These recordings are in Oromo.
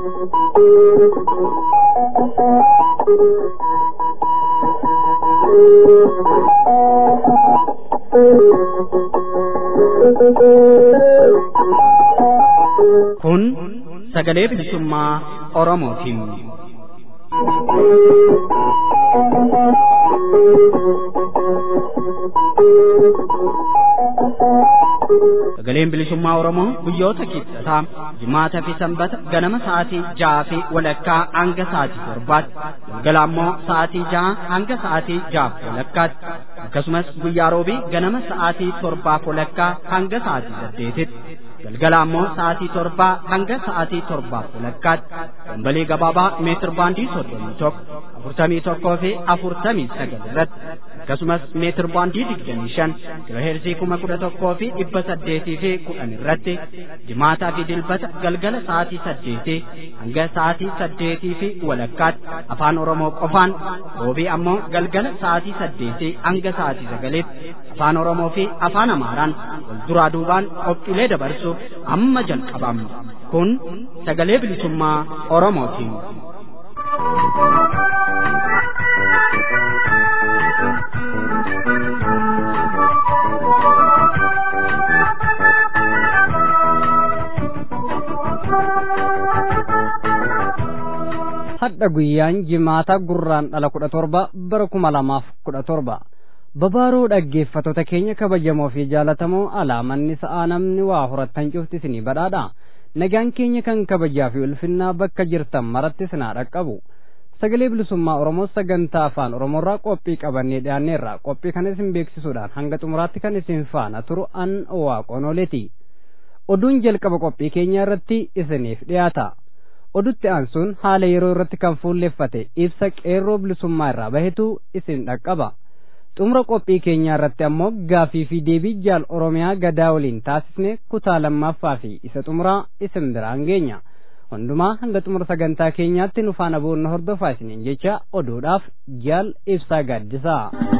Kun sagalee bilisummaa Oromootiin. Sagaleen bilisummaa Oromoo guyyoota kibxataa jimaataa fi sanbata ganama sa'aatii ja'aa fi walakkaa hanga sa'aatii torbaatti galgala ammoo sa'aatii ja'a hanga sa'aatii ja'aaf walakkaatti akkasumas guyyaa roobii ganama sa'aatii torbaaf walakkaa hanga sa'aatii saddeetitti galgala ammoo sa'aatii torbaa hanga sa'aatii torbaaf walakkaatti dambalii gabaabaa meetir baandii soddomii tokko afurtamii tokkoo fi afurtamii sagal irratti akkasumas meetir baandii digdamii shan kiloheerzii kuma kudha tokkoo fi dhibba saddeetii fi kudhan irratti jimaataa fi dilbata galgala sa'aatii saddeetii hanga sa'aatii saddeetii fi walakkaatti afaan oromoo qofaan roobii ammoo galgala sa'aatii saddeetii hanga sa'aatii sagaliitti afaan oromoo fi afaan amaaraan wal duraa duubaan qophiilee dabarsuuf amma jalqabamna kun sagalee bilisummaa oromootiin. hadha guyyaan jimaata gurraan dhala kudha torba bara kuma lamaaf kudha torba babaaroo dhaggeeffattoota keenya kabajamoo fi jaalatamoo alaamanni sa'aa namni waa horattan cufti isinii badhaadha nagaan keenya kan kabajaa fi ulfinnaa bakka jirtan maratti isinaa dhaqqabu sagalee bilisummaa oromoo sagantaa afaan oromoorraa qophii qabannee dhiyaanneerra qophii kana isin beeksisuudhaan hanga xumuraatti kan isin faana turu an waaqonooleti oduun jalqaba qophii keenya irratti isiniif dhiyaata odutti aansuun haala yeroo irratti kan fuulleffate ibsa qeerroo bilisummaa irraa bahetu isin dhaqqaba xumura qophii keenyaa irratti ammoo gaafii fi deebii jaal oromiyaa gadaa waliin taasisne kutaa lammaffaa fi isa xumuraa isin biraan geenya hundumaa hanga xumura sagantaa keenyaatti nu faana boonna hordofaa isiniin jecha oduudhaaf jaal ibsaa gaaddisaa.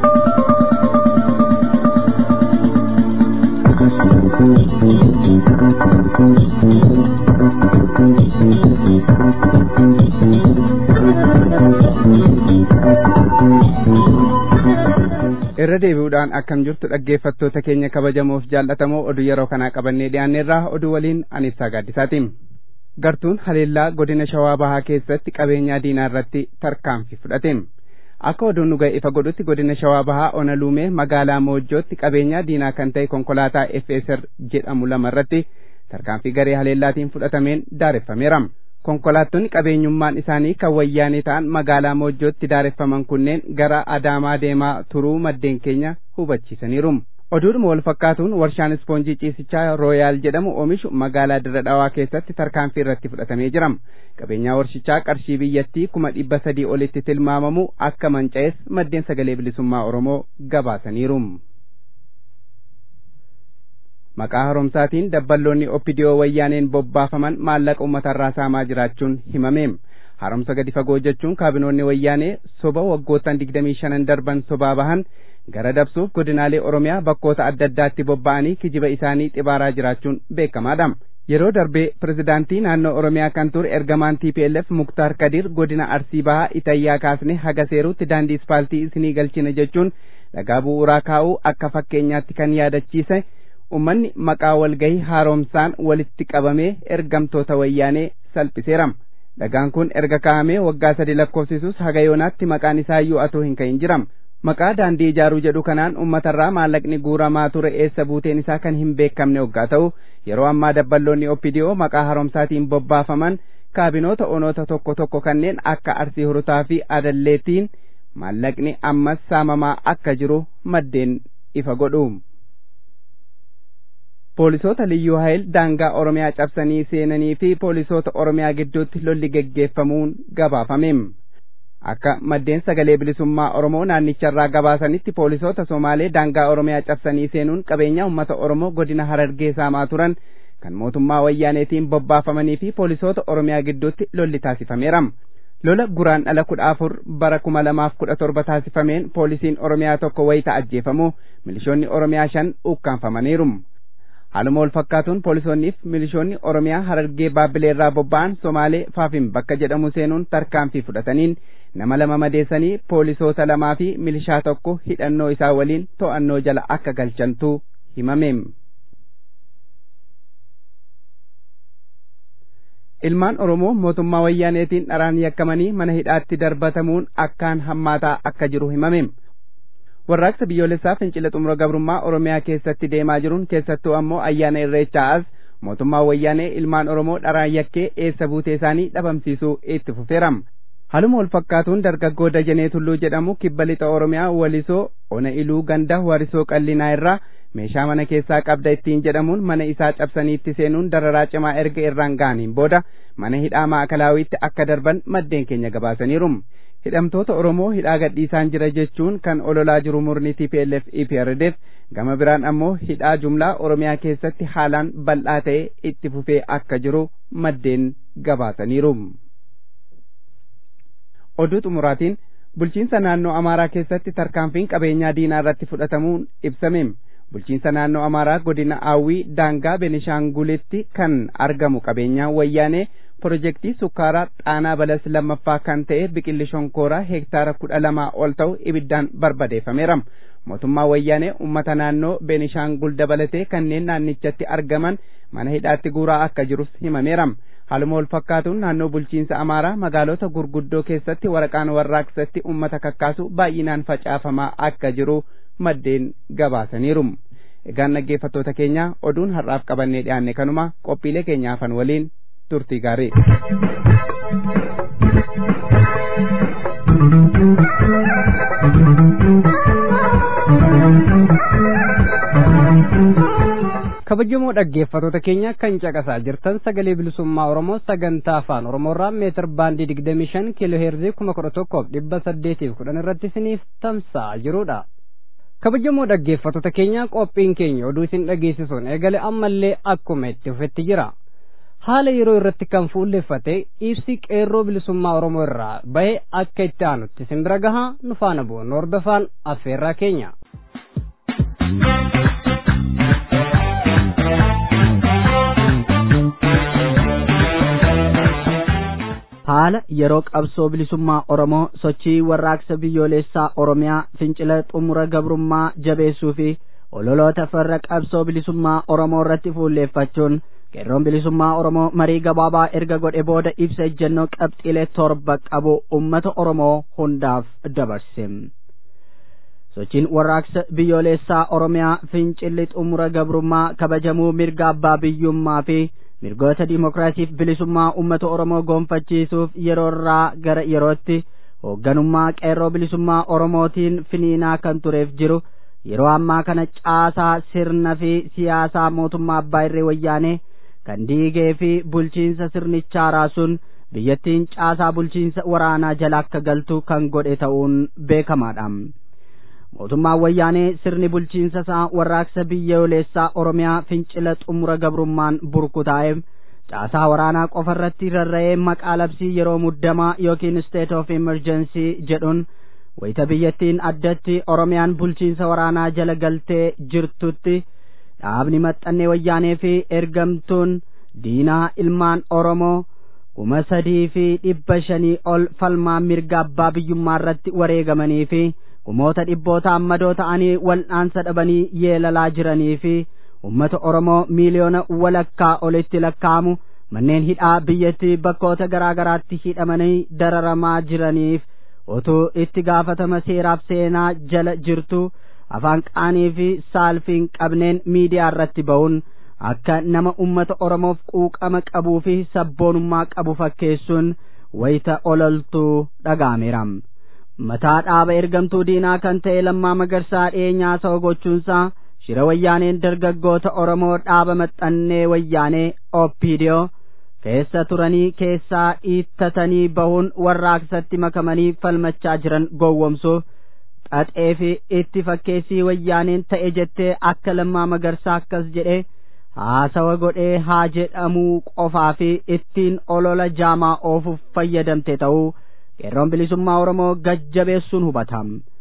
irra deebi'uudhaan akkam jirtu dhaggeeffattoota keenya kabajamoof jaallatamoo oduu yeroo kanaa qabannee dhiyaanneerraa oduu waliin ani ibsaa gaaddisaatiin gartuun haleellaa godina shawaa bahaa keessatti qabeenyaa diinaa irratti tarkaanfii fudhateem akka oduun nu ga'e ifa godhutti godina shawaa bahaa ona luumee magaalaa moojjootti qabeenyaa diinaa kan ta'e konkolaataa FSR jedhamu lama irratti tarkaanfii garee haleellaatiin fudhatameen daareffameera. konkolaattonni qabeenyummaan isaanii kan wayyaanee ta'an magaalaa moojjootti daareffaman kunneen gara adaamaa deemaa turuu maddeen keenya hubachiisaniiru. oduudhuma wal fakkaatuun warshaan ispoonjii ciisichaa rooyaal jedhamu oomishu magaalaa dirra dhawaa keessatti tarkaanfii irratti fudhatamee jira. qabeenyaa warshichaa qarshii biyyattii kuma dhibba sadii olitti tilmaamamu akka manca'es maddeen sagalee bilisummaa oromoo gabaasaniiru. maqaa haaromsaatiin dabballoonni oppidiyoo wayyaaneen bobbaafaman maallaqa uummatarraa saamaa jiraachuun himameem haaromsa gadi fagoo jechuun kaabinoonni wayyaanee soba waggoottan digdamii shanan darban sobaa bahan gara dabsuuf godinaalee oromiyaa bakkoota adda addaatti bobba'anii kijiba isaanii xibaaraa jiraachuun beekamaadha yeroo darbee pirezidaantii naannoo oromiyaa kan ture ergamaan tplf muktaar kadir godina arsii bahaa itayyaa kaasne haga seeruutti daandii ispaaltii isinii galchina jechuun dhagaa bu'uuraa kaa'uu akka fakkeenyaatti kan yaadachiise ummanni maqaa walgahii haaromsaan walitti qabamee ergamtoota wayyaanee salphiseera dhagaan kun erga kaa'amee waggaa sadi lakkoofsisus haga yoonaatti maqaan isaa iyyuu atoo hin ka'in jira maqaa daandii ijaaruu jedhu kanaan uummatarraa maallaqni guuramaa ture eessa buuteen isaa kan hin beekamne waggaa ta'u yeroo ammaa dabballoonni oppidiyoo maqaa haaromsaatiin bobbaafaman kaabinoota onoota tokko tokko kanneen akka arsii hurutaa fi adalleetiin maallaqni ammas saamamaa akka jiru maddeen ifa godhu. poolisoota liyyuu hayil daangaa oromiyaa cabsanii seenanii fi poolisoota oromiyaa gidduutti lolli geggeeffamuun gabaafameem akka maddeen sagalee bilisummaa oromoo naannicharraa gabaasanitti poolisoota somaalee daangaa oromiyaa cabsanii seenuun qabeenyaa ummata oromoo godina harargee saamaa turan kan mootummaa wayyaaneetiin bobbaafamanii fi poolisoota oromiyaa gidduutti lolli taasifameera lola guraan dhala kudha afur bara kuma lamaaf kudha torba taasifameen poolisiin oromiyaa tokko wayita ajjeefamu milishoonni oromiyaa shan ukkaanfamaniiru haaluma wal fakkaatuun poolisoonniif milishoonni oromiyaa harargee baabbilee irraa bobba'an somaalee faafin bakka jedhamu seenuun tarkaanfii fudhataniin nama lama madeessanii poolisoota lamaa fi milishaa tokko hidhannoo isaa waliin to'annoo jala akka galchantu himameem. ilmaan oromoo mootummaa wayyaaneetiin dharaan yakkamanii mana hidhaatti darbatamuun akkaan hammaataa akka jiru himameem. warraaqsa biyyoolessaa fincila xumura gabrummaa oromiyaa keessatti deemaa jiruun keessattuu ammoo ayyaana irreechaa as mootummaa wayyaanee ilmaan oromoo dharaan yakkee eessa buutee isaanii dhabamsiisuu itti fufeeram haluma wal fakkaatuun dargaggoo dajanee tulluu jedhamu kibba lixa oromiyaa walisoo ona iluu ganda warisoo qallinaa irraa meeshaa mana keessaa qabda ittiin jedhamuun mana isaa cabsaniitti seenuun dararaa cimaa erga irraan ga'aniin booda mana hidhaa maakalaawwiitti akka darban maddeen keenya gabaasaniirum hidhamtoota Oromoo hidhaa gadhiisaan jira jechuun kan ololaa jiru murni TPLF EPRDF gama biraan ammoo hidhaa jumlaa Oromiyaa keessatti haalaan bal'aa ta'e itti fufee akka jiru maddeen gabaasaniiru. Oduu xumuraatiin bulchiinsa naannoo Amaaraa keessatti tarkaanfiin qabeenyaa diinaa irratti fudhatamuun ibsameem. Bulchiinsa naannoo Amaaraa godina Aawwii daangaa Benishaangulitti kan argamu qabeenyaa wayyaanee pirojektii sukkaaraa xaanaa balas lammaffaa kan ta'e biqilli shonkooraa heektaara kudha lamaa ol ta'u ibiddaan barbadeeffameera. Mootummaa wayyaanee uummata naannoo Beenishaangul dabalatee kanneen naannichatti argaman mana hidhaatti guuraa akka jirus himameera. Haaluma wal fakkaatuun naannoo bulchiinsa Amaaraa magaalota gurguddoo keessatti waraqaan warraaqsatti uummata kakkaasu baay'inaan facaafamaa akka jiru maddeen gabaasaniiru. Egaan dhaggeeffattoota keenya oduun har'aaf qabannee dhiyaanne kanuma qophiilee keenya hafan waliin turtii gaarii. kabajamoo dhaggeeffattoota keenya kan caqasaa jirtan sagalee bilisummaa oromoo sagantaa afaan oromoorraa meetir baandii digdamii shan kiiloo heerzii kuma kudha tokkoof dhibba saddeetiif kudhan irratti isiniif tamsa'aa jirudha. kabajamoo dhaggeeffattoota keenya qophiin keenya oduu isin dhageessisuun eegale ammallee akkuma itti fufetti jira. haala yeroo irratti kan fuulleffate ibsi qeerroo bilisummaa oromoo irraa bahe akka itti aanutti isin bira gahaa nu faana bu'uun hordofaan affeerraa keenya. haala yeroo qabsoo bilisummaa oromoo sochii warraaqsa biyyoolessaa oromiyaa fincila xumura gabrummaa jabeessuu fi ololoota farra qabsoo bilisummaa oromoo irratti fuulleeffachuun qeerroon bilisummaa oromoo marii gabaabaa erga godhe booda ibsa ejjennoo qabxiilee torba qabu ummata oromoo hundaaf dabarse sochiin warraaqsa biyyoolessaa oromiyaa fincilli xumura gabrummaa kabajamuu mirga abbaa biyyummaa fi mirgoota dimokiraasiif bilisummaa ummata oromoo gonfachiisuuf yeroo irraa gara yerootti hoogganummaa qeerroo bilisummaa oromootiin finiinaa kan tureef jiru yeroo ammaa kana caasaa sirna fi siyaasaa mootummaa abbaa irree wayyaanee kan diigee fi bulchiinsa sirnichaa raasuun biyyattiin caasaa bulchiinsa waraanaa jala akka galtu kan godhe ta'uun beekamaadha. mootummaan wayyaanee sirni bulchiinsa isaa warraaqsa biyyoolessaa oromiyaa fincila xumura gabrummaan burkutaa'e caasaa waraanaa qofa irratti rarra'ee maqaa labsii yeroo muddamaa yookiin state of emergency jedhuun wayita biyyattiin addatti oromiyaan bulchiinsa waraanaa jala galtee jirtutti dhaabni maxxannee wayyaanee fi ergamtuun diinaa ilmaan oromoo kuma sadii fi dhibba shanii ol falmaa mirga abbaa biyyummaa irratti wareegamanii fi kumoota dhibboota ammadoo ta'anii wal'aansa dhabanii yeelalaa jiranii fi ummata oromoo miiliyoona walakkaa olitti lakkaa'amu manneen hidhaa biyyattii bakkoota garaa garaatti hidhamanii dararamaa jiraniif utuu itti gaafatama seeraaf seenaa jala jirtu afaan qaanii fi saalfiin qabneen miidiyaa irratti ba'uun akka nama ummata oromoof quuqama qabuu fi sabboonummaa qabu fakkeessuun wayita ololtuu dhaga'ameera. mataa dhaaba ergamtuu diinaa kan ta'e lammaa magarsaa dhiyeenyaa sa'o gochuunsaa shira wayyaaneen dargaggoota oromoo dhaaba maxxannee wayyaanee oppiidiyoo keessa turanii keessaa dhiittatanii bahuun warraaqsatti makamanii falmachaa jiran gowwomsuuf xaxee fi itti fakkeessii wayyaaneen ta'e jettee akka lammaa magarsaa akkas jedhee haasawa godhee haa jedhamuu qofaa fi ittiin olola jaamaa oofuuf fayyadamte ta'uu qeerroon bilisummaa oromoo gajjabeessuun hubatam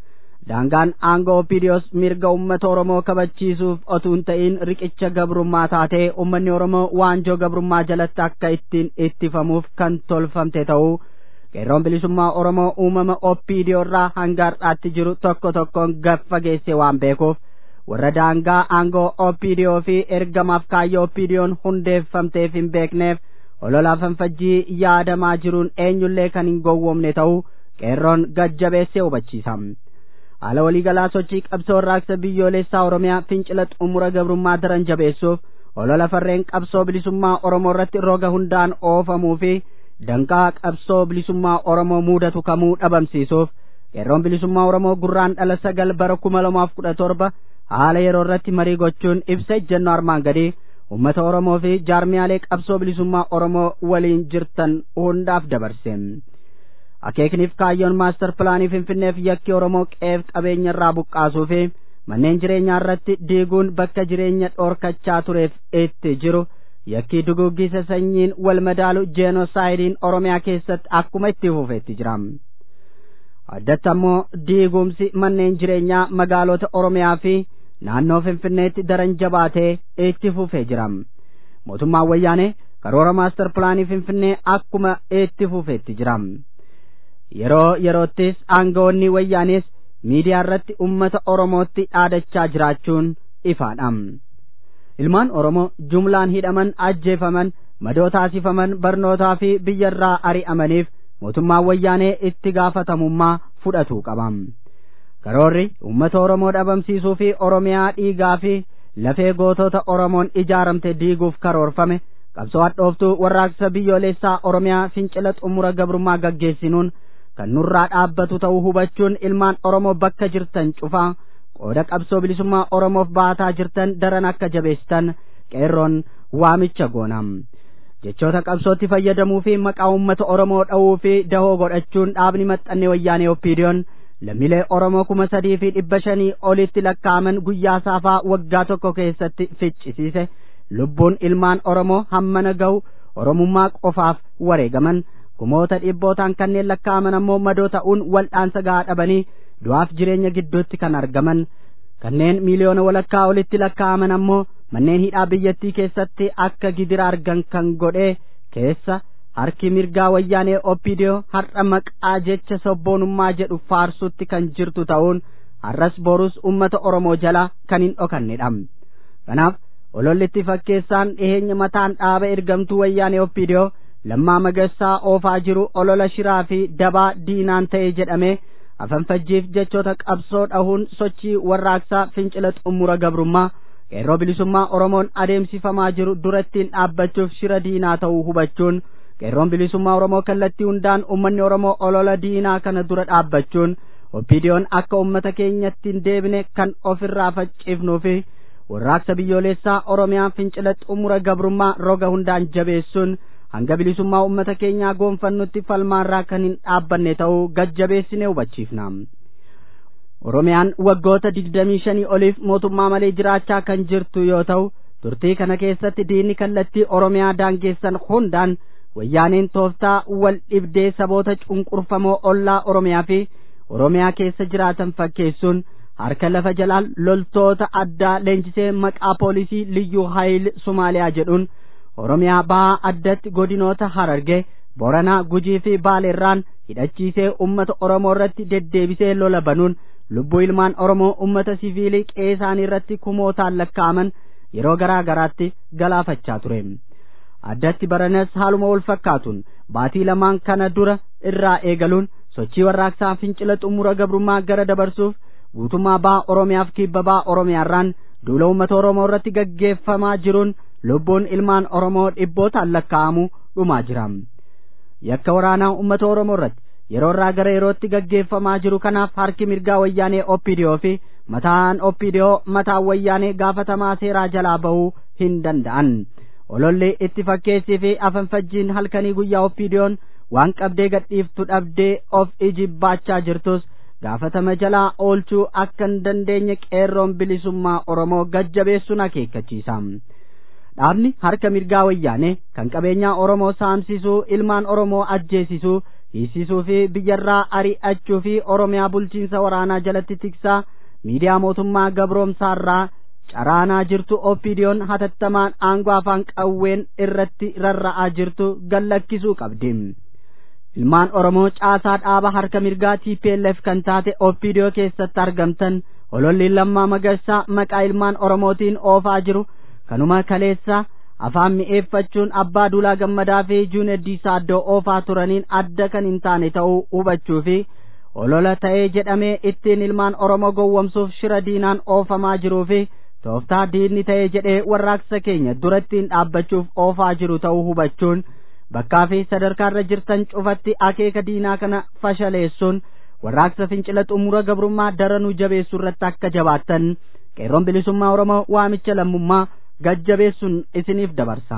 daangaan aangoo opiidiyoos mirga ummata oromoo kabachiisuuf otuu hin ta'in riqicha gabrummaa taatee ummanni oromoo waanjoo gabrummaa jalatti akka ittiin ittifamuuf kan tolfamte ta'uu qeerroon bilisummaa oromoo uumama opiidiyoo irraa hanga har'aatti jiru tokko tokkoon gaffageesse waan beekuuf warra daangaa aangoo opiidiyoo fi ergamaaf kaayyoo opiidiyoon hundeeffamteef hin beekneef olola fanfajjii yaadamaa jiruun eenyullee kan hin gowwomne ta'uu qeerroon gajjabeessee hubachiisa haala waliigalaa sochii qabsoo warraaqsa biyyoolessaa oromiyaa fincila xumura gabrummaa daran jabeessuuf olola farreen qabsoo bilisummaa oromoo irratti roga hundaan oofamuu fi danqaa qabsoo bilisummaa oromoo muudatu kamuu dhabamsiisuuf qeerroon bilisummaa oromoo gurraan dhala sagal bara kuma lamaaf kudha torba haala yeroo irratti marii gochuun ibsa ejjennoo armaan gadii ummata oromoo fi jaarmiyaalee qabsoo bilisummaa oromoo waliin jirtan hundaaf dabarse akeekniif kaayyoon maastar pilaanii finfinneef yakki oromoo qeef qabeenya irraa buqqaasuu fi manneen jireenyaa irratti diiguun bakka jireenya dhoorkachaa tureef itti jiru yakkii duguggisa sanyiin wal madaalu jeenosaayidiin oromiyaa keessatti akkuma itti fufeetti jira addatti ammoo diigumsi manneen jireenyaa magaalota oromiyaa fi naannoo finfinneetti daran jabaatee itti fufee jira mootummaan wayyaanee karoora maastar pilaanii finfinnee akkuma itti fufeetti jira yeroo yeroottis aangawoonni wayyaanees miidiyaa irratti ummata oromootti dhaadachaa jiraachuun ifaadha ilmaan oromoo jumlaan hidhaman ajjeefaman madoo taasifaman barnootaa fi biyyarraa ari'amaniif mootummaan wayyaanee itti gaafatamummaa fudhatuu qaba karoorri ummata oromoo dhabamsiisuu fi oromiyaa dhiigaa fi lafee gootota oromoon ijaaramte diiguuf karoorfame qabsoo hadhooftuu warraaqsa biyyoolessaa oromiyaa fincila xumura gabrummaa gaggeessinuun kan nurraa dhaabbatu ta'uu hubachuun ilmaan oromoo bakka jirtan cufaa qooda qabsoo bilisummaa oromoof baataa jirtan daran akka jabeessitan qeerroon waamicha goonam jechoota qabsootti fayyadamuu fi maqaa uummata oromoo dha'uu fi dahoo godhachuun dhaabni maxxannee wayyaanee oppiidiyoon lammiilee oromoo kuma sadii fi dhibba shanii olitti lakkaa'aman guyyaa saafaa waggaa tokko keessatti ficcisiise lubbuun ilmaan oromoo hammana gahu oromummaa qofaaf wareegaman kumoota dhibbootaan kanneen lakkaa'aman ammoo madoo ta'uun wal'aansa gahaa dhabanii du'aaf jireenya gidduutti kan argaman kanneen miiliyoona walakkaa olitti lakkaa'aman ammoo manneen hidhaa biyyattii keessatti akka gidira argan kan godhe keessa harki mirgaa wayyaanee oppiidiyoo har'a maqaa jecha sabboonummaa jedhu faarsutti kan jirtu ta'uun har'as borus ummata oromoo jala kan hin dhokannedha kanaaf olollitti fakkeessaan dhiheenya mataan dhaaba ergamtuu wayyaanee oppiidiyoo lammaa magassaa oofaa jiru olola shiraa fi dabaa diinaan ta'e jedhame afanfajjiif jechoota qabsoo dhahuun sochii warraaqsaa fincila xumura gabrummaa qeerroo bilisummaa oromoon adeemsifamaa jiru durattiin dhaabbachuuf shira diinaa ta'uu hubachuun qeerroon bilisummaa oromoo kallattii hundaan ummanni oromoo olola diinaa kana dura dhaabbachuun oppiidiyoon akka ummata keenyatti hin deebine kan ofirraa faccifnuu fi warraaqsa biyyoolessaa oromiyaa fincila xumura gabrummaa roga hundaan jabeessuun hanga bilisummaa ummata keenyaa goonfannutti falmaarraa kan hin dhaabbanne ta'uu gajjabeessine hubachiifna oromiyaan waggoota digdamii shanii oliif mootummaa malee jiraachaa kan jirtu yoo ta'u turtii kana keessatti diinni kallattii oromiyaa daangeessan hundaan wayyaaneen tooftaa wal dhibdee saboota cunqurfamoo ollaa oromiyaa fi oromiyaa keessa jiraatan fakkeessuun harka lafa jalaan loltoota addaa leenjisee maqaa poolisii liyyuu haayil sumaaliyaa jedhuun oromiyaa bahaa addatti godinoota hararge boranaa gujii fi baaleerraan hidhachiisee ummata oromoo irratti deddeebisee lola banuun lubbuu ilmaan oromoo ummata siviilii qeesaanii irratti kumootaan lakkaa'aman yeroo garaa garaatti galaafachaa ture addatti baranas haaluma wal fakkaatuun baatii lamaan kana dura irraa eegaluun sochii warraaqsaa fincila xumura gabrummaa gara dabarsuuf guutummaa baha oromiyaaf kibba baha oromiyaarraan duula uummata oromoo irratti gaggeeffamaa jiruun lubbuun ilmaan oromoo dhibbootaan lakkaa'amu dhumaa jira yakka waraanaa uummata oromoo irratti yeroo irraa gara yerootti gaggeeffamaa jiru kanaaf harki mirgaa wayyaanee oppiidiyoo fi mataan oppiidiyoo mataan wayyaanee gaafatamaa seeraa jalaa bahuu hin danda'an ololli itti fakkeessii fi afanfajjiin halkanii guyyaa oppiidiyoon waan qabdee gadhiiftu dhabdee of ijibbaachaa jirtus gaafatama jalaa oolchuu akka hin dandeenye qeerroon bilisummaa oromoo gajjabeessuun akeekkachiisa dhaabni harka mirgaa wayyaane kan qabeenyaa oromoo saamsisuu ilmaan oromoo ajjeesisuu hiisisuu fi biyyarraa ari'achuu fi oromiyaa bulchiinsa waraanaa jalatti tiksaa miidiyaa mootummaa gabroomsaarraa caraanaa jirtu oppiidiyoon hatattamaan aangoo afaan qawween irratti rarra'aa jirtu gallakkisuu qabdi ilmaan oromoo caasaa dhaaba harka mirgaa TPLF kan taate oppiidiyoo keessatti argamtan ololli lammaa magarsaa maqaa ilmaan oromootiin oofaa jiru kanuma kaleessa afaan mi'eeffachuun abbaa duulaa gammadaa fi juuneddii saaddoo oofaa turaniin adda kan hin taane ta'uu hubachuu fi olola ta'ee jedhamee ittiin ilmaan oromoo gowwomsuuf shira diinaan oofamaa jiruu fi tooftaa diinni ta'ee jedhee warraaqsa keenya durattiin dhaabbachuuf oofaa jiru ta'uu hubachuun bakkaa fi sadarkaarra jirtan cufatti akeeka diinaa kana fashaleessuun warraaqsa fincila xumura gabrummaa daranuu jabeessuu irratti akka jabaattan qeerroon bilisummaa oromoo waamicha lammummaa gajjabeessuun isiniif dabarsa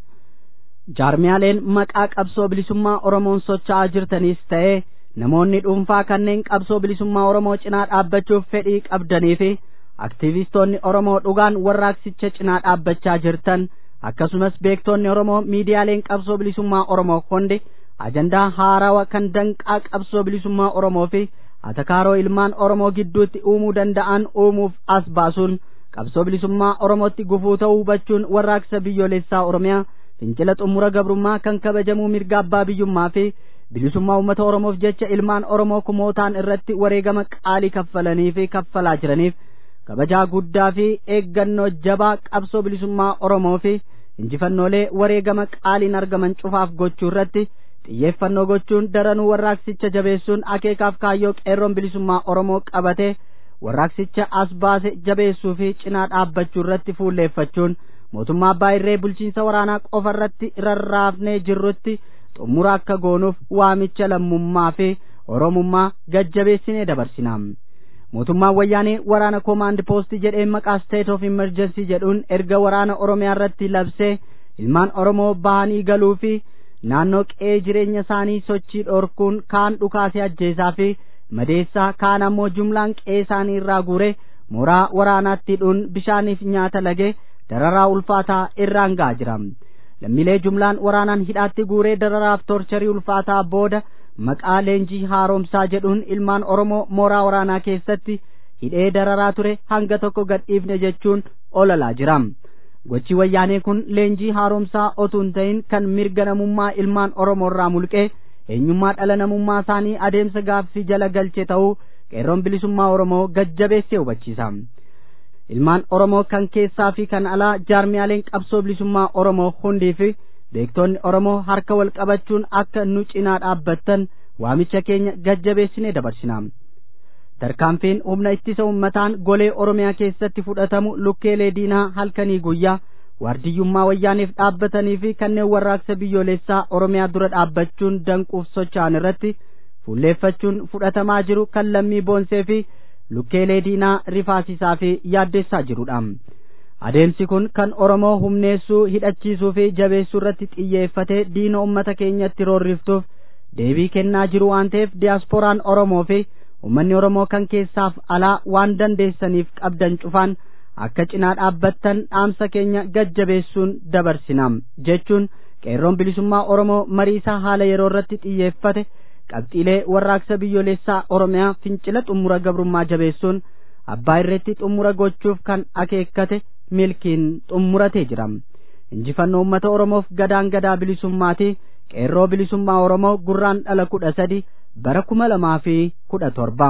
jaarmiyaaleen maqaa qabsoo bilisummaa oromoon socho'aa jirtanis ta'ee namoonni dhuunfaa kanneen qabsoo bilisummaa oromoo cinaa dhaabbachuuf fedhii qabdanii fi aktiivistoonni oromoo dhugaan warraaqsicha cinaa dhaabbachaa jirtan akkasumas beektonni oromoo miidiyaaleen qabsoo bilisummaa oromoo hundi ajandaa haarawa kan danqaa qabsoo bilisummaa oromoo fi atakaaroo ilmaan oromoo gidduutti uumuu danda'an uumuuf as baasuun qabsoo bilisummaa oromootti gufuu ta'uu hubachuun warraaqsa biyyoolessaa oromiyaa fincila xumura gabrummaa kan kabajamuu mirga abbaa biyyummaa fi bilisummaa uummata oromoof jecha ilmaan oromoo kumootaan irratti wareegama qaalii kaffalanii fi kaffalaa jiraniif kabajaa guddaa fi eeggannoo jabaa qabsoo bilisummaa oromoo fi injifannoolee wareegama qaaliin argaman cufaaf gochuu irratti xiyyeeffannoo gochuun daranuu warraaqsicha jabeessuun akeekaaf kaayyoo qeerroon bilisummaa oromoo qabate warraaqsicha as baase jabeessuu fi cinaa dhaabbachuu irratti fuulleeffachuun mootummaa abbaa irree bulchiinsa waraanaa qofa irratti rarraafnee jirrutti xumura akka goonuuf waamicha lammummaa fi oromummaa gajjabeessinee dabarsina mootummaan wayyaanee waraana koomaand poostii jedhee maqaa state of emergency jedhuun erga waraana oromiyaa irratti labsee ilmaan oromoo bahanii galuu fi naannoo qe'ee jireenya isaanii sochii dhorkuun kaan dhukaasee ajjeesaa fi madeessaa kaan ammoo jumlaan qe'ee isaanii irraa guure mooraa waraanaatti hidhuun bishaaniif nyaata lagee dararaa ulfaataa irraan ga'aa jira lammiilee jumlaan waraanaan hidhaatti guuree dararaaf torcharii ulfaataa booda maqaa leenjii haaromsaa jedhuun ilmaan oromoo mooraa waraanaa keessatti hidhee dararaa ture hanga tokko gadhiifne jechuun ololaa jira gochi wayyaanee kun leenjii haaromsaa otuu hin ta'in kan mirga namummaa ilmaan oromoo irraa mulqee eenyummaa dhala namummaa isaanii adeemsa gaaffii jala galche ta'uu qeerroon bilisummaa oromoo gajjabeessee hubachiisa ilmaan oromoo kan keessaa fi kan alaa jaarmiyaaleen qabsoo bilisummaa oromoo hundii fi beektonni oromoo harka wal qabachuun akka nu cinaa dhaabbattan waamicha keenya gajjabeessinee dabarsina tarkaanfiin humna ittisa ummataan golee oromiyaa keessatti fudhatamu lukkeelee diinaa halkanii guyyaa waardiyyummaa wayyaaniif dhaabbatanii fi kanneen warraaqsa biyyoolessaa oromiyaa dura dhaabbachuun danquuf socho'an irratti fuulleeffachuun fudhatamaa jiru kan lammii boonsee fi lukkeelee diinaa rifaasisaa fi yaaddessaa jirudha adeemsi kun kan oromoo humneessuu hidhachiisuu fi jabeessuu irratti xiyyeeffatee diina ummata keenyatti roorriftuuf deebii kennaa jiru waan ta'eef diyaasporaan oromoo fi ummanni oromoo kan keessaaf alaa waan dandeessaniif qabdan cufaan akka cinaa dhaabbattan dhaamsa keenya gajjabeessuun dabarsina jechuun qeerroon bilisummaa oromoo marii isaa haala yeroo irratti xiyyeeffate qabxiilee warraaqsa biyyoolessaa oromiyaa fincila xumura gabrummaa jabeessuun abbaa irratti xumura gochuuf kan akeekkate milkiin xumuratee jira injifannoo ummata oromoof gadaan gadaa bilisummaati qeerroo bilisummaa oromoo gurraan dhala kudha sadi bara kuma lamaa fi kudha torba.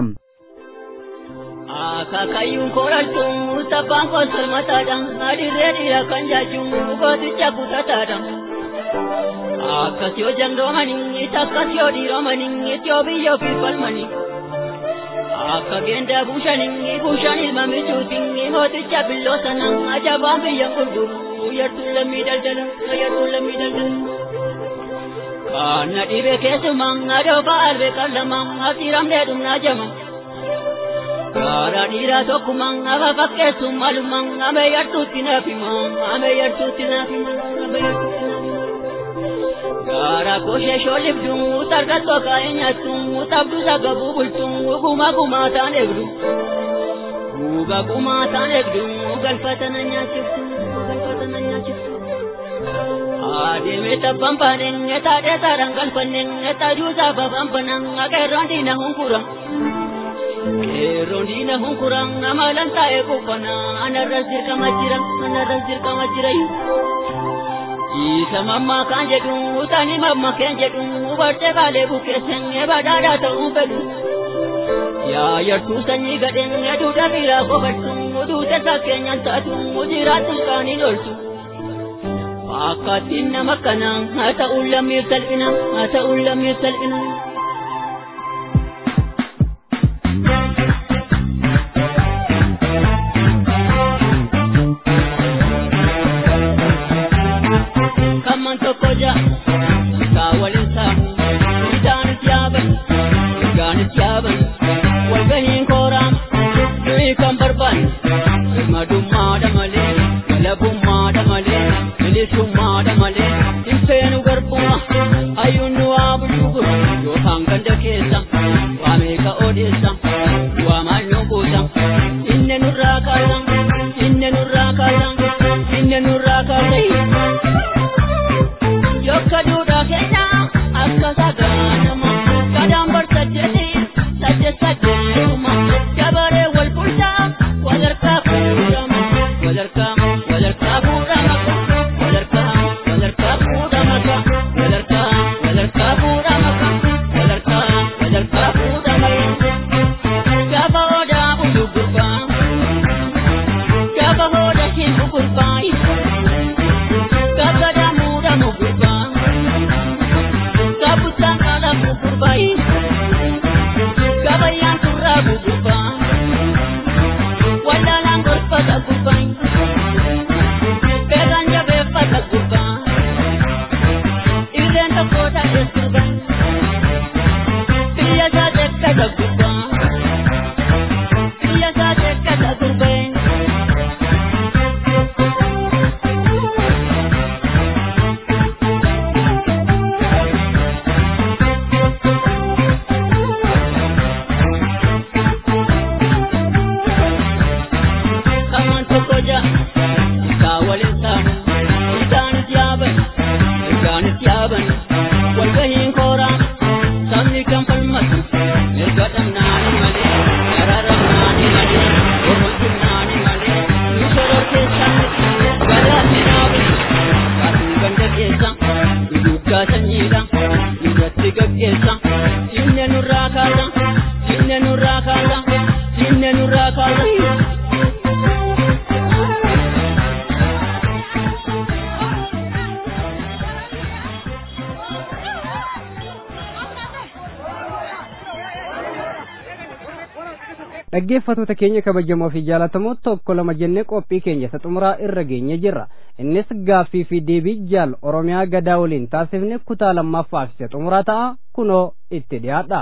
Akaakayyuun koolaaltuun sabbaan koosol mataadhaan adirree dhiira kan jaachuun gooticha kutataadhaan. Akkas yoo jandoomanii takkas yoo dhiiromanii itti yoo biyyoo fi falmanii. Akka geendaa buushanii buushaan ilma michuutiin mooticha billoo sanaan ajabaan biyya gurguru yartuun lammii daldala yartuun lammii daldala. Kana dhibee keessumaan adoo ba'aalbee qallamaan asiramdee dhumnaa jama. Karaa dhiiraa tokkumaan afa fakkeessuun malumaan amee yartuutti naafimaa amee yartuutti naafimaa amee yartuutti naafimaa. Karaa koshee shooliftuu tarkattoo kaa'ee nyaattuu tabdu sagabuu bultuu guma gumaa taan eegdu. Guga gumaa taan eegdu galfata na nyaachiftu galfata na nyaachiftu. Adeeme tabbaan baaneen etaa dheetaadhaan galfanneen etaa juusaa babaan banaan qeerroon diina hunkuran. Qeerroon diina hunkuran amalan taa'ee qophanaa anarras dirqama jira anarras dirqama jira. Isa mammaa kan jedhu utani mamma keen jedhu bartee baalee bukeessan badhaadhaa ta'uu fedhu. Yaa yartuu sanyii gadheen duudha biraa qofadhu duute sakkeenyaan taatu jiraattu qaanii loltu. Akkaatiin nama kanaa haa ta'u lammiif salphina haa ta'u lammiif salphina. Kamman tokko ja'a isaa waliin saamu isaanis yaaban isaanis yaaban walgahiin kooraa nuyi kan barbaanne birmadummaadha malee galabummaadha malee bilisummaadha malee hin feenu garbuma hayyuun nu waa bulchuguru yookaan ganda keessa waa meeqa odeessa waa maal nu kuusa inne nurraa kaasa inne nurraa kaasa inne nurraa kaasa Yokka duudhaa keenya akka sagaanuma gadaan barsajjeti sajje sajjeetuma dabaree wal bulchaa wadarkaa fuudhama wadarkaa wadarkaa fuudhama wadarkaa wadarkaa fuudhama wadarkaa wadarkaa fuudhama wadarkaa wadarkaa fuudhama gaafa odaa bulu gurbaa gaafa odaa hin gurbaa gaafa damuudhamu gurbaa. Kabutaan ala buburbai Kabayaan turraa buburbaa Wallaalaan gorfata gurbai Beekan jabeeffata gurbaa Irreen tokko ta'es gurbai Biyya isaa tekkata gurbaa Biyya isaa tekkata gurbai Kaman tokko ja'a isaa waliin saamu isaanis yaaban isaanis yaaban walgahiin kooraa sabni kan falmatu mirga dhabnaani malee dararamnaani malee ormojjumnaani malee nu soror keessaani gadaatti naabe kaasuu ganda keessa nu duggaa sanyiidha nurratti gaggeessa sinne nurraa kaasa sinne nurraa kaasa sinne nurraa kaasa. dhaggeeffatoota keenya kabajamoo fi jaalatamoo tokko lama jennee qophii keenya isa xumuraa irra geenye jirra innis gaaffii fi deebii jaal oromiyaa gadaa waliin taasifne kutaa lammaffaaf isa xumuraa ta'a kunoo itti dhiyaadha.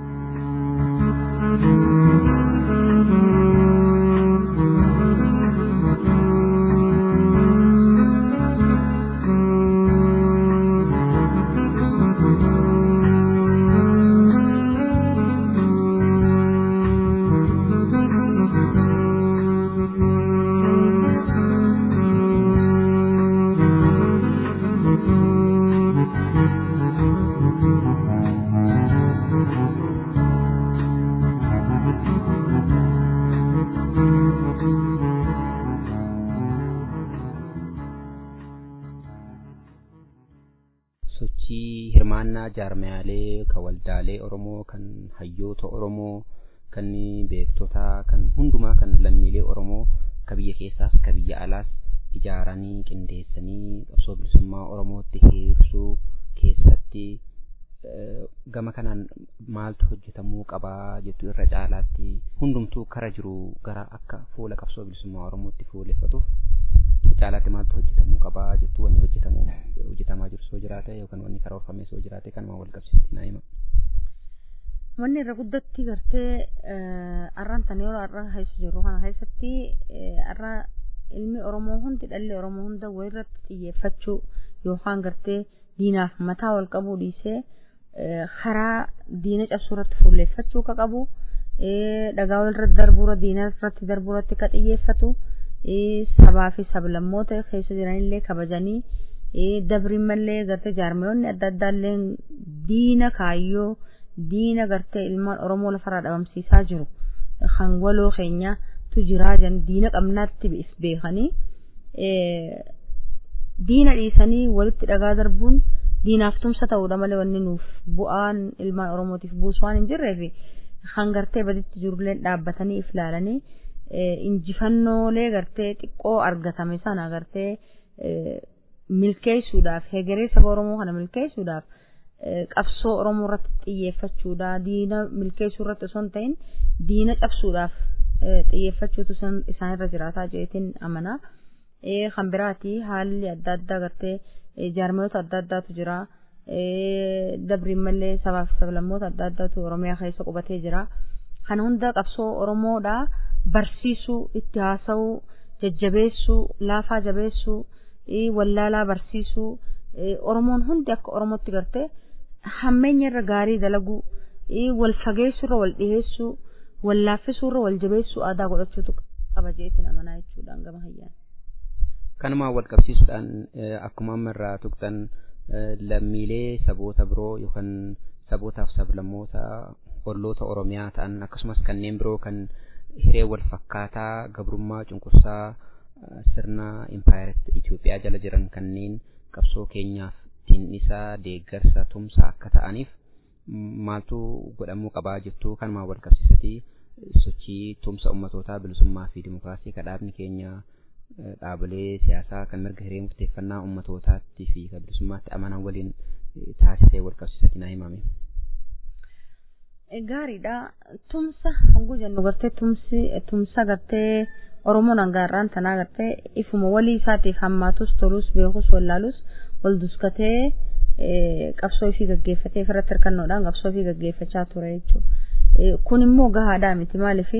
sochii hirmaannaa jaarmayaalee kan waldaalee Oromoo kan hayyoota Oromoo kan beektotaa kan hundumaa kan lammiilee Oromoo ka biyya keessaas ka biyya alaas ijaaranii qindeessanii qabsoo bilisummaa Oromootti hiirsuu keessatti eh, gama kanaan maaltu hojjetamuu qabaa jettu irra caalaatti hundumtuu kara jiru gara akka fuula qabsoo bilisummaa Oromootti fuuleffatuuf caalaatti maaltu hojjetamuu qabaa jettu wanni hojjetamuu hojjetamaa jiru soo jiraate yookaan wanni karoorfamee soo jiraate kanuma wal qabsiisti naa hima. Wanni irra guddatti gartee arraan tan yeroo arra keessa jirru kana keessatti arra ilmi Oromoo hundi dhalli Oromoo hunda walirratti xiyyeeffachuu yookaan gartee diinaaf mataa wal qabuu dhiisee karaa diina cabsuu irratti fuulleeffachuu ka qabu dhagaa walirratti darbuura diina irratti darbuuratti ka xiyyeeffatu sabaa fi sablammoota keessa jiranillee kabajanii dabriin mallee gartee jaarmiyoonni adda addaallee diina kaayyoo diina gartee ilmaan oromoo lafarraa dhabamsiisaa jiru kan waloo keenyatu jiraa jiran diina qabnaatti is beekanii diina dhiisanii walitti dhagaa darbuun diinaaf tumsa ta'uudha malee wanni nuuf bu'aan ilmaan oromootiif buusu waan hin jirreef kan gartee baditti jirullee dhaabbatanii if ilaalanii injifannoolee gartee xiqqoo argatame sana gartee milkeessuudhaaf hegeree saba oromoo kana milkeessuudhaaf qabsoo oromoo irratti xiyyeeffachuudha diina milkeessuu irratti osoo hin ta'in diina cabsuudhaaf xiyyeeffachuutu isaan irra jiraataa jeetiin amanaa kan biraati haalli adda addaa gartee jaarmiyoota adda addaatu jira dabriin mallee sabaa fi sablammoota adda addaatu oromiyaa keessa qubatee jira kana hunda qabsoo oromoodha barsiisuu itti haasa'uu jajjabeessuu laafaa jabeessuu wallaalaa barsiisuu oromoon hundi akka oromootti gartee hammeenya irra gaarii dalaguu wal fageessuurra wal dhiheessuu wal laaffisuurra wal jabeessuu aadaa godhachuutu qaba jeetiin amanaa jechuudhaan gama hayyaan. kanumaan wal qabsiisuudhaan akkuma amma irraa tuqxan lammiilee saboota biroo yookaan sabootaaf sablammoota olloota oromiyaa ta'an akkasumas kanneen biroo kan hiree wal fakkaataa gabrummaa cunqursaa sirna impaayirati Itoophiyaa jala jiran kanneen qabsoo keenyaaf tinnisaa deeggarsa tumsa akka ta'aniif maaltu godhamuu qabaa jettu kanumaan wal qabsiisatii sochii tumsa ummatootaa bilisummaa fi dimokiraasii kadhaabni keenya dhaabolee siyaasaa kan mirga hiree murteeffannaa ummatootaatti fi kan bilisummaatti amanan waliin taasisee wal qabsiisatti naa himame. Gaariidha. Tumsa honguu jennu gartee tumsi tumsa gartee Oromoon hangaarraan tanaa gartee ifuma walii isaatiif hammaatus tolus beekus wallaalus wal duskatee qabsoo ofii gaggeeffatee irratti hirkannoodhaan qabsoo ofii gaggeeffachaa ture jechuudha. Kun immoo gahaadhaa miti maaliif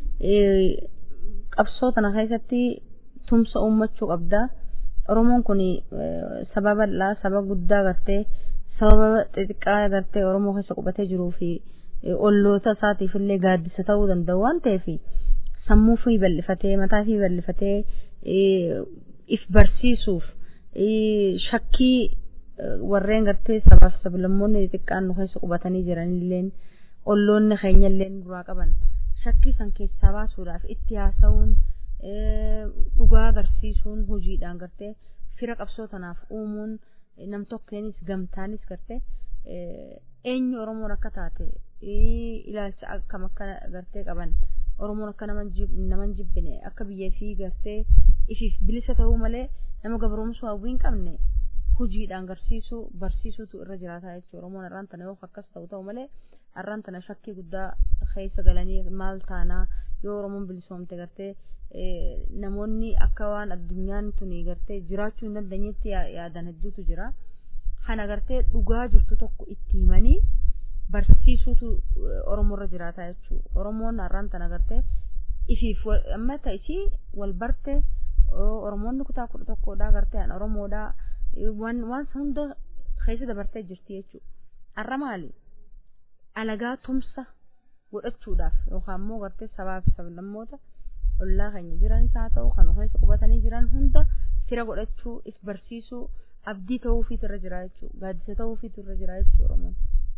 qabsoo kana keessatti tumsa uummachuu qabda. Oromoon kun saba bal'aa saba guddaa gartee sababa xixiqqaa gartee Oromoo keessa qubatee jiruu fi olloota isaatiif illee gaaddisa ta'uu danda'u waan ta'eef sammuu fi bal'ifatee mataa fi bal'ifatee if barsiisuuf shakkii warreen gartee sabaaf sablammoonni xixiqqaan nu keessa qubatanii jiranilleen olloonni keenyalleen duraa qaban shakkii san keessaa baasuudhaaf itti haasa'uun dhugaa agarsiisuun hojiidhaan gartee fira qabsoo tanaaf uumuun nam tokkeenis gamtaanis gartee eenyu Oromoon akka taate ilaalcha akkam akka gartee qaban Oromoon akka naman jibbine akka biyyee fi gartee ifiif bilisa ta'uu malee nama gabroomsuu hawwii hin qabne hojiidhaan agarsiisuu barsiisuutu irra jiraataa jechuudha Oromoon har'aan tana yoo akkas ta'u ta'u malee har'aan tana shakkii guddaa keessa galanii maal taanaa yoo Oromoon bilisoomte gartee namoonni akka waan addunyaan tuni gartee jiraachuu hin dandeenyetti yaadan hedduutu jira. Kana gartee dhugaa jirtu tokko itti himanii barsiisuutu Oromoorra jiraata jechuudha. Oromoon har'aan tana gartee ifiif amma ta'isii wal barte Oromoonni kutaa kudha tokkodhaa gartee an Oromoodhaa waan waan hunda keessa dabartee jirti jechuudha. Har'a maali? Alagaa tumsa godhachuudhaaf yookaan immoo gartee sabaa fi sablammoota ollaa keenya jiranis haa ta'u kan keessa qubatanii jiran hunda fira godhachuu if barsiisuu abdii ta'uufiitu irra jira jechuudha gaaddisa ta'uufiitu irra jira jechuudha oromoon.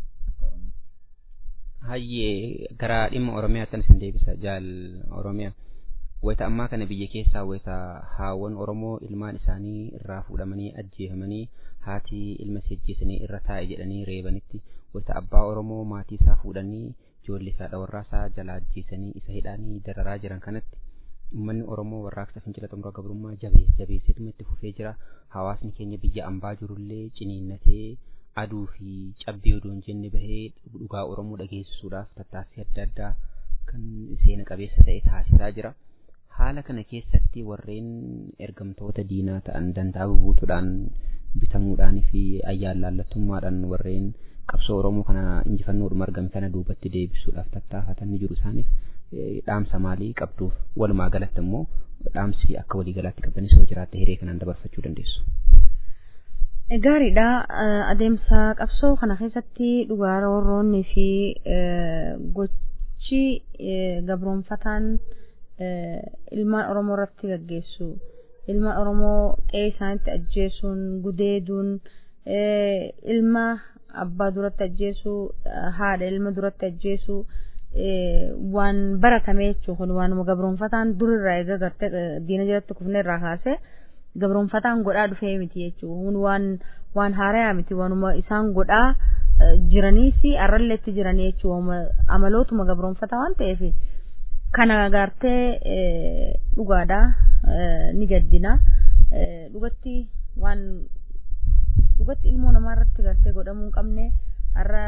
Hayyee gara dhimma Oromiyaattan isin deebisa jaal Oromiyaa. Wayita ammaa kana biyya keessaa wayita haawwan Oromoo ilmaan isaanii irraa fuudhamanii ajjeefamanii haati ilma isii ajjeesanii irra taa'e jedhanii reebanitti wayita abbaa Oromoo maatii isaa fuudhanii ijoollee isaa dhawarraa isaa jala ajjeesanii isa hidhaanii dararaa jiran kanatti uummanni Oromoo warraaqsa fincila xumura gabrummaa jabees jabeesseetuma itti fufee jira. Hawaasni keenya biyya ambaa jirullee ciniinnatee aduu fi cabbii odoo hin jenne bahee dhugaa Oromoo dhageessisuudhaaf tattaaffii adda addaa kan seena qabeessa ta'e taasisaa jira. Haala kana keessatti warreen ergamtoota diinaa ta'an dantaa bubuutuudhaan bitamuudhaan fi ayyaalaallattummaadhaan warreen qabsoo Oromoo kana injifannoodhuma argame kana duubatti deebisuudhaaf tattaafatan ni jiru isaaniif dhaamsa maalii qabduuf walumaa galatti immoo dhaamsi akka waliigalaatti qabdanis yoo jiraatte hiree kanaan dabarfachuu dandeessu. Gaariidha adeemsa qabsoo kana keessatti dhugaa roorroonnii fi gochi gabroonfataan ilmaan Oromoo irratti gaggeessu ilmaan oromoo qe'ee isaaniitti ajjeesuun gudeeduun ilma abbaa duratti ajjeesuu haadha ilma duratti ajjeesuu waan baratame jechuun kun waanuma gabroonfataan durirraa eega gartee diina jalatti kufne irraa kaase gabroonfataan godhaa dhufee miti jechuun waan waan haarayaa miti waanuma isaan godhaa jiranii fi arralleetti jiranii jechuun amalootuma gabroonfataa waan ta'eef kana gartee dhugaadha ni gaddina dhugatti waan dhugatti ilmoo namaa irratti gartee godhamuu hin qabne har'a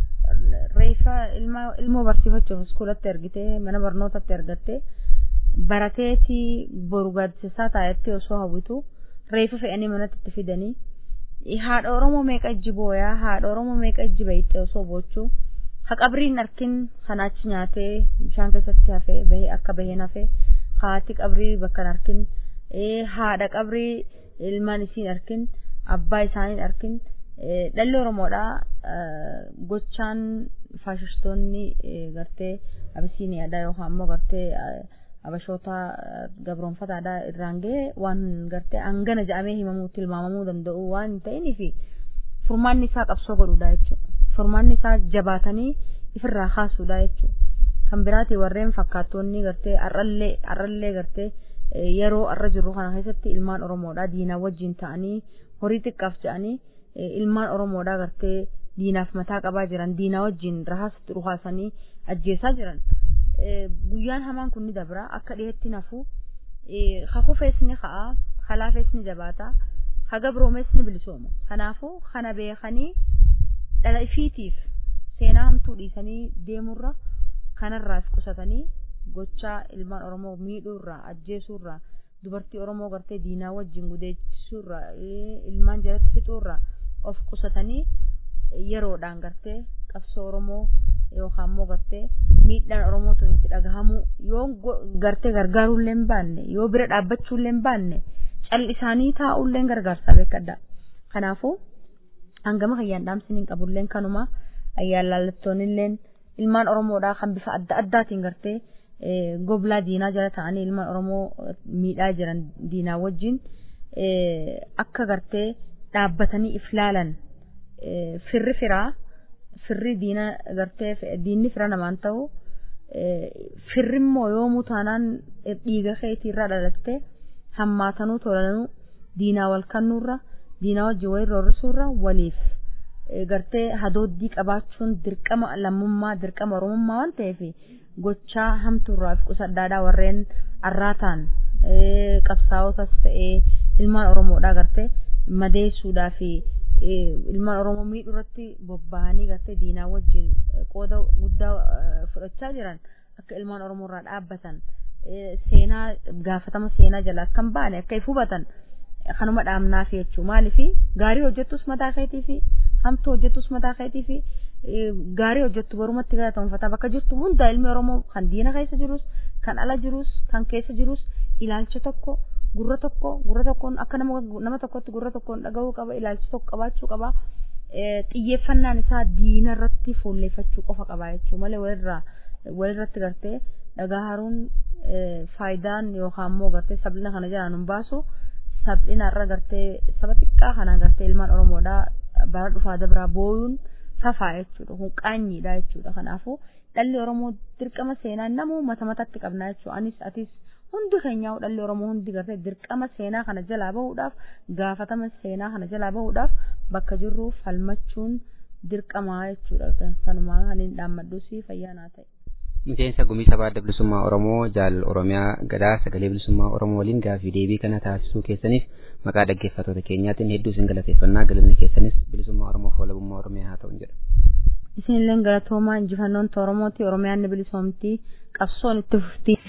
reeffa ilmoo barsiifachuuf iskuulatti ergitee mana barnootatti ergattee barateeti boru gaaddisaa taayetti osoo hawwitu reeffa fe'anii manatti itti fidanii haadha oromoo meeqa ijji booyaa haadha oromoo meeqa ijji bayittee osoo boochuu haqabriin arkin sanaachi nyaatee bishaan keessatti hafee bahee akka baheen hafee haati qabrii bakka hin arkin haadha qabrii ilmaan isiin arkin abbaa isaanii arkin dhalli oromoodha gochaan faashistoonni gartee abisiiniyaadha yookaan ammoo gartee abashoota gabroonfataadha irraan ga'e waan gartee hangana jedhamee himamuu tilmaamamuu danda'u waan hin ta'iniif furmaanni isaa qabsoo godhuudha jechuudha. Furmaanni isaa jabaatanii ifirraa kaasuudha jechuudha. Kan biraati warreen fakkaattoonni gartee har'allee har'allee gartee yeroo har'a jirru kana keessatti ilmaan Oromoodha diinaa wajjin ta'anii horii xiqqaaf jedhanii ilmaan Oromoodha gartee diinaaf mataa qabaa jiran diinaa wajjin rahaasatti ruhaasanii ajjeesaa jiran. Guyyaan hamaan kun ni dabra akka dhiyeetti nafu kakufees ni ka'a kalaafees ni jabaata hagabroomees ni bilisooma kanaafuu kana beekanii dhala ifiitiif seenaa hamtuu dhiisanii deemurra kanarraas qusatanii gochaa ilmaan Oromoo miidhuurraa ajjeesuurraa dubartii Oromoo gartee diinaa wajjin gudeechisuurraa ilmaan jalatti fixuurraa of qusatanii yeroodhaan gartee qabsoo Oromoo yookaan immoo gartee miidhaan Oromootu itti dhagahamu yoo gartee gargaaruullee hin baanne yoo bira dhaabbachuullee hin baanne cal'isaanii taa'uullee gargaarsaa beekadha. Kanaafuu hangama hayyaan dhaamsiniin qabulleen kanuma ayyaan laallattoonilleen ilmaan Oromoodhaa kan bifa adda addaatiin gartee goblaa diinaa jala ta'anii ilmaan Oromoo miidhaa jiran diinaa wajjin akka gartee dhaabbatanii if laalan firri firaa firri diina gartee diinni fira namaan ta'u firri immoo yoomuu taanaan dhiiga keetiirraa dhalatte hammaatanuu tolanuu diinaa wal kannuurra diinaa wajjin wayii roorrisuurra waliif gartee hadooddii qabaachuun dirqama lammummaa dirqama oromummaa waan ta'eef gochaa hamtuurraa fi qusaddaadhaa warreen arraataan qabsaa'otas ta'ee ilmaan oromoodhaa gartee madeessuudhaa fi ilmaan oromoo miidhuu irratti bobba'anii gartee diinaa wajjin qooda guddaa fudhachaa jiran akka ilmaan oromoo irraa dhaabbatan seenaa gaafatama seenaa jala akka hin baane akka if hubatan kanuma dhaamnaaf jechuu maaliifi gaarii hojjettus mataa keetii fi hamtuu hojjettus mataa keetii fi gaarii hojjettu barumatti galatamfataa bakka jirtu hunda ilmi oromoo kan diina keessa jirus kan ala jirus kan keessa jirus ilaalcha tokko gurra tokko gurra tokkoon akka nama nama tokkotti gurra tokkoon dhagahuu qaba ilaalcha tokko qabaachuu qaba xiyyeeffannaan isaa diina irratti fuulleeffachuu qofa qaba jechuu malee walirraa walirratti gartee dhagaa haruun faayidaan yookaan immoo gartee sablina kana jalaan hin baasu sablina irra gartee saba xiqqaa kana gartee ilmaan oromoodhaa bara dhufaa dabraa booyuun fafaa jechuudha kun qaanyiidha jechuudha kanaafuu dhalli oromoo dirqama seenaa namuu mata matatti qabnaa jechuudha anis atis hundi keenyaa dhalli oromoo hundi gartee dirqama seenaa kana jalaa bahuudhaaf gaafatama seenaa kana jalaa bahuudhaaf bakka jirru falmachuun dirqamaa jechuudha kanumaa kan hin dhaammadhuus fayyaanaa ta'e. miseensa gumii sabaa adda bilisummaa oromoo jaal oromiyaa gadaa sagalee bilisummaa oromoo waliin gaafii deebii kana taasisuu keessaniif maqaa dhaggeeffattoota keenyaatiin hedduu isin galateeffannaa galanni keessanis bilisummaa oromoo fi walabummaa oromiyaa haa ta'u jedha. isinilleen galatoomaa injifannoon oromooti oromiyaan ni bilisoomti qabsoon itti fufti.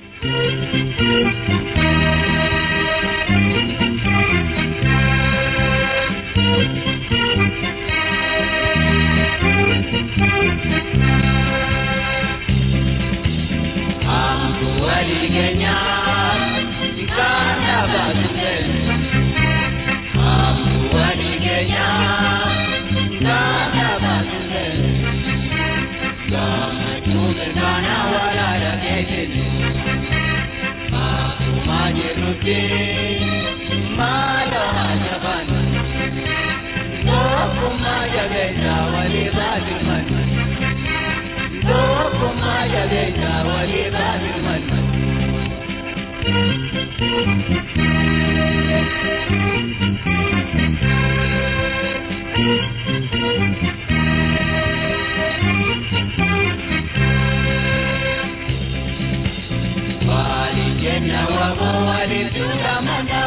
Thank you. waboo walitti mana.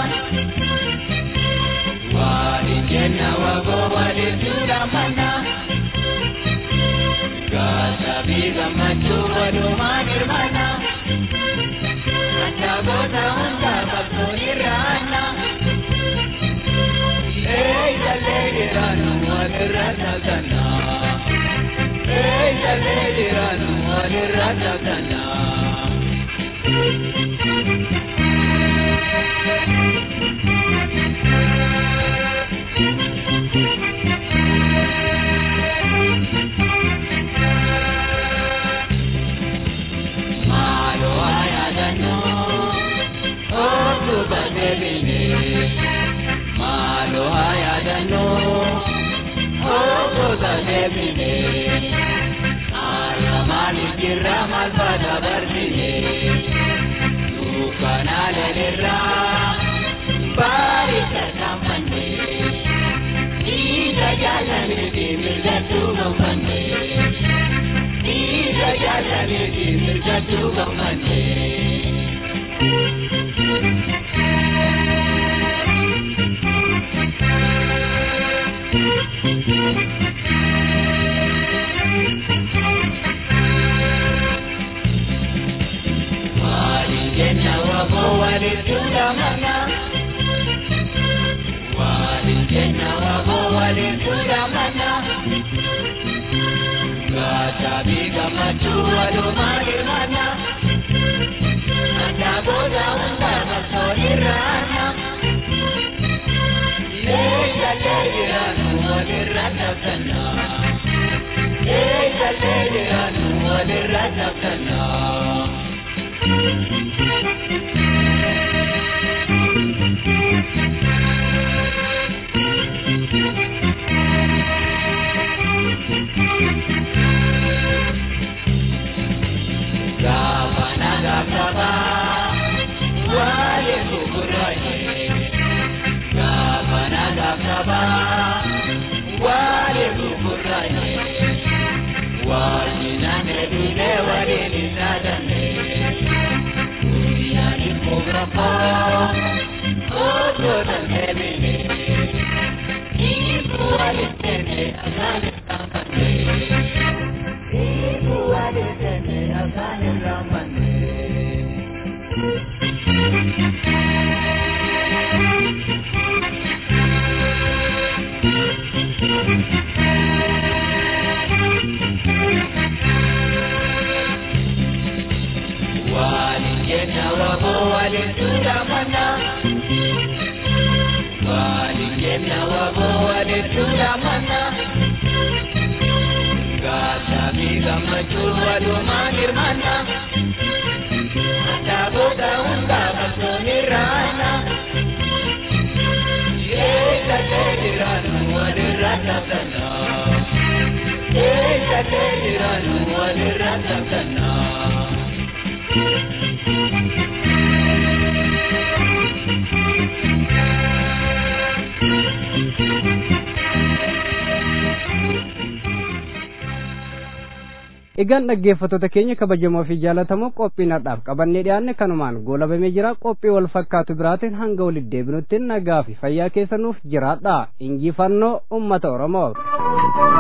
Wali kenna waboo walitti mana. Gasa biga machu waluma nirmana. Achagoota hunda bakkooni raana. Ee jallee jiraanu walirra takana. Ee jallee jiraanu walirra takana. Malo ayadano, otu badebine. Malo ayadano, otu badebine. Alamani kirra malbada barbine. Dukana lelirra, barika kamane. Ida jalani di mirgatu mamane. Ida jalani di mirgatu mamane. Walijenna wabo walitunda mana. Walijenna wabo walitunda mana. Gata biga machu walumali mana. Anaboda unda masoni rana. Leja lejiranu walirata kana. Leja lejiranu walirata kana. Gavana Gavana, wale kukuraye. Gavana Gavana, wale kukuraye. Wajinane dule wale nisadane. Duniani kograpo, oto tangevine. Ibu wale tene asane kamane. Ibu wale tene asane kamane. Walijena wabo walitunda mana. Walijena wabo walitunda mana. Gasa biga machu waluma nirmana. Ataboda unda basoni rana. Yeka tejiranu walirata kana. Yeka tejiranu walirata kana. Egaan dhaggeeffattoota keenya kabajamoo fi jaalatamoo qophiinaadhaaf qabannee dhiyaanne kanumaan goolabamee jira qophii wal fakkaatu biraatiin hanga walitti deebinutti nagaa fi fayyaa keessanuuf jiraadha injifannoo ummata Oromoo.